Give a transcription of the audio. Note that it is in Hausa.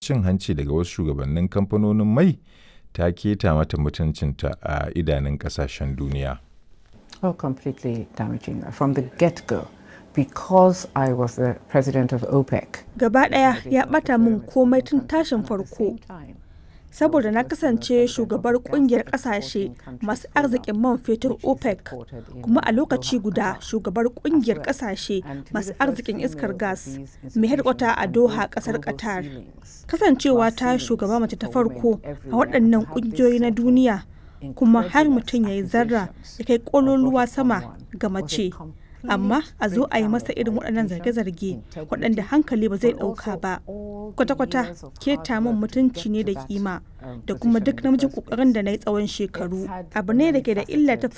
cin hanci daga wasu shugabannin kamfanonin mai ta keta mata mutuncinta a idanun kasashen duniya. Oh, completely damaging from the get-go. because I was the president of OPEC. Gaba ɗaya ya ɓata min komai tun tashin farko. Saboda na kasance shugabar kungiyar ƙasashe masu arzikin man fetur OPEC, kuma a lokaci guda shugabar kungiyar ƙasashe masu arzikin iskar gas mai hedkwata a Doha ƙasar Qatar. Kasancewa ta shugaba mace ta farko a waɗannan ƙungiyoyi na duniya, kuma har mutum ya yi zarra ya kai ƙololuwa sama ga mace. amma a zo a yi masa irin waɗannan zarge-zarge waɗanda hankali ba zai ɗauka ba kwata-kwata keta min mutunci ne da kima da kuma duk namijin ƙoƙarin da na yi tsawon shekaru abu ne da ke da illa ta